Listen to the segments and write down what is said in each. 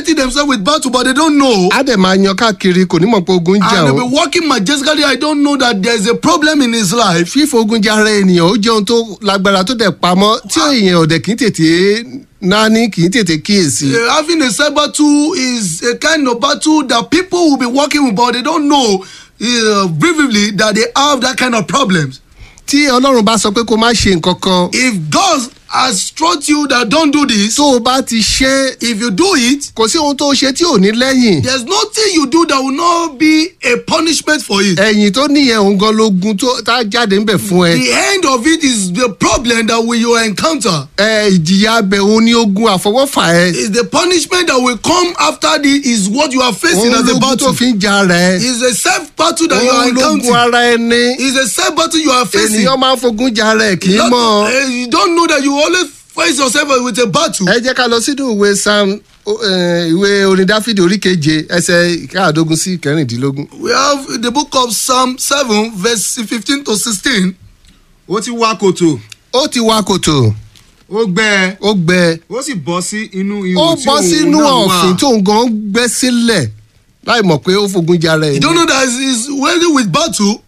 fighting themselves with battle, but they don't know. á dẹ̀ máa yan káàkiri kò ní mọ̀ pé ogun ń jà And ó. they'll be walking majestically. I don't know that there's a problem in his life. fífogun jara ènìyàn ó jẹ́ ohun tó lágbára tó dẹ̀ pamọ́ tí èèyàn ọ̀dẹ̀ kì í tètè náání kì í tètè kíyèsí. Uh, having a side battle is a kind of battle that people will be working with, but they don't know uh, briefly that they have that kind of problems. tí ọlọ́run bá sọ pé kó má ṣe nǹkan kan If God has taught you that don't do this, tó o bá ti ṣe é, if you do it, kò sí ohun tó o ṣe tí ò ní lẹ́yìn. there's nothing you do that will not be a punishment for it. ẹ̀yìn tó níyẹn òun gan logun tó tá a jáde ń bẹ̀ fún ẹ. The end of it is the problem that we will encounter. ẹ ìjìyà abẹ òun ní ogun àfọwọ́fà ẹ. Is the punishment that will come after this is what you are facing òun as a lógun tó battle. fi ń jà rẹ. Is a self battle that you are òun lógun encountering. ara ẹni. Is a self battle you are facing. ènìyàn máa ń fogun jà rẹ kì í Not- mọ̀. eh, you don't know that you always face yourself with a battle. ẹ jẹ́ ká lọ sínú ìwé sam eh, ìwé orin dáfídì orí keje ẹsẹ̀ káàdógún sí kẹrìndínlógún. We have the book of Psalm 7, verse 15 to 16. ó ti wá kòtò ó ti wá kòtò ó gbẹ ó gbẹ ó sì bọ́ sí inú ihò ó tí bọ́ òun sínú náà wà. ọ̀fìn tó ń gan gbẹ́ sílẹ̀ láì mọ̀ pé ó fogun jà rẹ̀ You don't know that he's wearing with battle.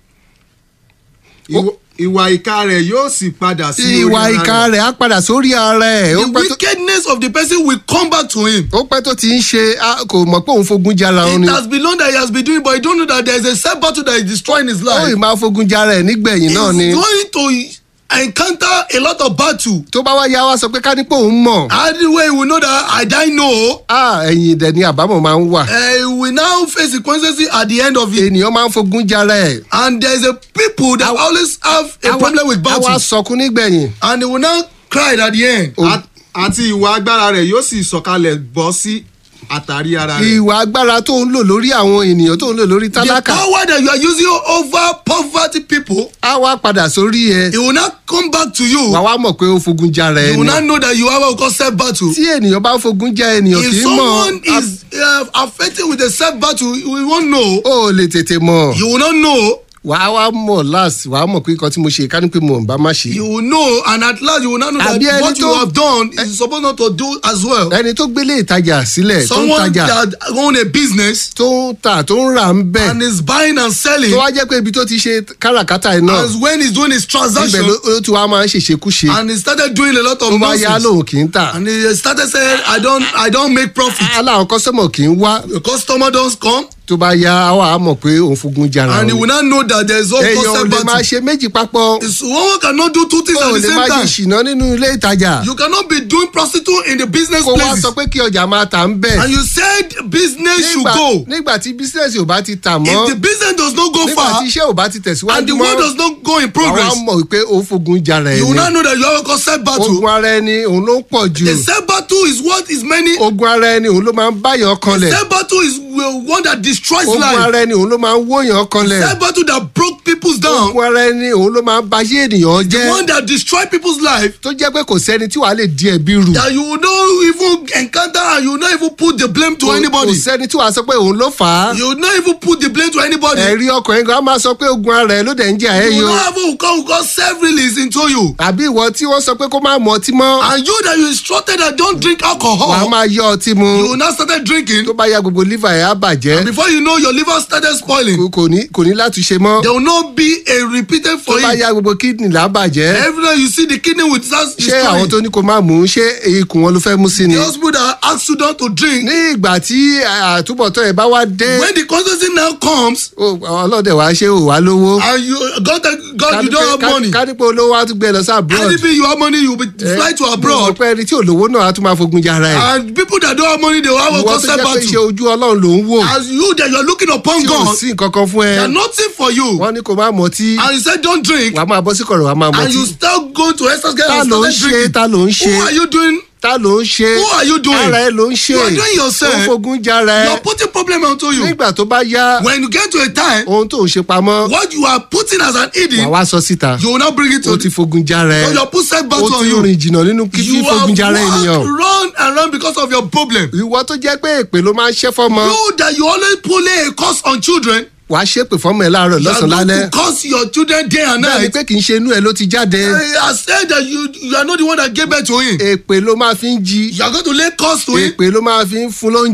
Ìwọ- ìwà ìka rẹ̀ yóò sì padà sí orí ìwà ara ìka rẹ̀. rẹ̀ á padà sórí ara ẹ̀ ó The pẹ́ tó- wickedness of the person will come back to him. ó pẹ́ tó ti ń ṣe á- kò mọ̀ pé òun fogun jà ra òun ni It has been known that he has been doing, but you don't know that there is a self battle that is destroying his ó life. ì máa fogun jà rẹ̀ nígbẹ̀yìn He's náà ni going to encounter a lot of battle. tó bá wá yá wá sọ pé ká ní pé òun mọ̀ How the way we know that I die no, á ẹ̀yìn dẹ̀ ni àbámọ̀ máa ń wà uh, we now face the consequences at the end of it. ènìyàn máa ń fogun jà rẹ̀ And there is a people that always have a problem with á battle. wá sọkún nígbẹ̀yìn and they will now cry at the end. Oh. At- àti ìwà agbára rẹ̀ yóò sì sọ̀kalẹ̀ bọ́ sí àtàrí ara rẹ̀. ìwà agbára tó ń lò lórí àwọn ènìyàn tó ń lò lórí The tálákà power that you are using over poverty people, á wá padà sórí ẹ it will not come back to you. wà wá mọ̀ pé ó fogun jà rẹ̀ You will ni not know that you have what we call self battle. tí ènìyàn bá fogun jà ènìyàn kì If í mọ̀ someone is uh, affected with a self battle, you won't know. ó lè tètè mọ̀ You will not know. wà á wá mọ̀ last wà á mọ̀ pé nǹkan tí mo ṣe ká ní pé mo ń bá má ṣe. You will know, and at last you will not know Àbí that ẹni what you tó- have done is supposed not to do as well. ẹni tó gbélé ìtajà sílẹ̀ tó ń Someone tajà that own a business tó ń tà tó ń rà ń bẹ̀ and is buying and selling, tó wá jẹ́ pé ibi tó ti ṣe káràkátà yìí náà as when he's doing his ibẹ̀ transaction, ló ló ti wá máa ń ṣèṣekúṣe and he started doing a lot of tó bá yá nonsense. lòun kì í tà And he started saying, I don't I don't make profit. aláwọn kọ́sọ́mọ̀ kì í wá The customer don't come tó bá yá wà á mọ̀ pé òun fogun jà rà and he will not know that there is all èèyàn ò concept lè máa battle. ṣe méjì papọ̀ It's- One cannot do two things ó at lè the máa same ṣe time. ìṣìná nínú ilé ìtajà You cannot be doing prostitute in the business kó wá places. sọ pé kí ọjà máa tà ń bẹ̀ And you said business should nígbà go. nígbà tí bísíǹsì ò bá ti tà mọ́ If the business does not go nígbà far tí iṣẹ́ ò bá ti and tẹ̀síwájú the mọ́ world does not go in àwa progress, mọ̀ pé ó fogun jà rẹ̀ you will ni not know that you have a concept battle. ogun ara ẹni òun ló ń pọ̀ jù The self battle is what is many. ogun ara ẹni òun ló máa ń báyàn kanlẹ̀ Self battle is uh, one that destroys ogun life. ara ẹni òun ló máa ń wóyàn kanlẹ̀ Self battle that broke people's down. ogun ara ẹni òun ló máa ń bayé ènìyàn The jẹ́ one that destroy people's life. tó jẹ́ pé kò sẹ́ni tí wàá lè di ẹ̀bi rù that you will not even encounter and you will not even put the blame to kò anybody. kò sẹ́ni tí wàá sọ pé òun ló fà á You will not even put the blame to anybody. ẹ̀rí ọkùnrin kan á máa sọ pé ogun ara ẹ̀ ló dẹ̀ ń jà ẹ́ you yìí will o not even come come self-release into you. àbí ìwọ tí wọ́n sọ pé kó má mu ọtí mọ́ And you that you instructed that don't drink wàá alcohol. máa yọ ọtí mu You will not started drinking. tó bá ya gbogbo liver ẹ̀ á bàjẹ́ Before you know your liver started spoiling. kò- kò ní kò ní láti ṣe mọ́ There will not be a repeated tó for bá it. ya gbogbo kidney là á bàjẹ́ Every time you see the kidney will start ṣé àwọn destroying. tó ní kó má mú ṣé ikùn wọn ló fẹ́ mú sí ni. The hospital that ask you not to drink. ní ìgbà tí àtúbọ̀tán ẹ̀ bá wá dé When the consequence now comes ó- ọlọ́dẹ wàá ṣe ò wá lówó. and you God God you don't have money. kánípé olówó á tún gbé ẹ lọ sí abroad. And if you have money you will fly to abroad. ọ̀pẹ ẹni tí olówó náà á tún máa fogun jara ẹ̀. and people that don't have money they will have a ìwọ tó concept jẹ́ pé battle. iṣẹ́ ojú ọlọ́run ló ń wò as you that you are looking upon tí ò God sí nǹkan kan fún they are ẹ. nothing for you wọ́n ní kó má mọtí and you say don't drink wàá máa bọ́ sí kọ̀rọ̀ wàá máa and you mọtí. start going to exercise ta and ló ń start ṣe drinking ta ló ń who are ṣe you doing ta ló ń ṣe Who are you doing? ara ẹ ló ń ṣe You are doing yourself. ó fogun jara you ẹ are putting problem onto you nígbà tó bá yá when you get to a time ohun tó ń ṣe pamọ́ what you are putting as an wàá hidden wá sọ síta you will not bring it ó to ti fogun jara ẹ so you are put set ó battle on ti you rìn jìnnà nínú kí you have fífogun jara ènìyàn. walked run and run because of your problem ìwọ tó jẹ́ pé èpè ló máa ń ṣẹ́ fọ́mọ you that you always pull a curse on children wàá ṣépè fọ́mọ ẹ̀ láàárọ̀ you are lọ́sàn-án going lálẹ́ to curse your children day and bẹ́ẹ̀ ni night pé kì í ṣe inú ẹ̀ ló ti jáde I said that you you are not the one that gave birth to him. èpè ló máa fi ń jí You are going to lay curse to him. èpè ló máa fi ń fún lóúnjẹ.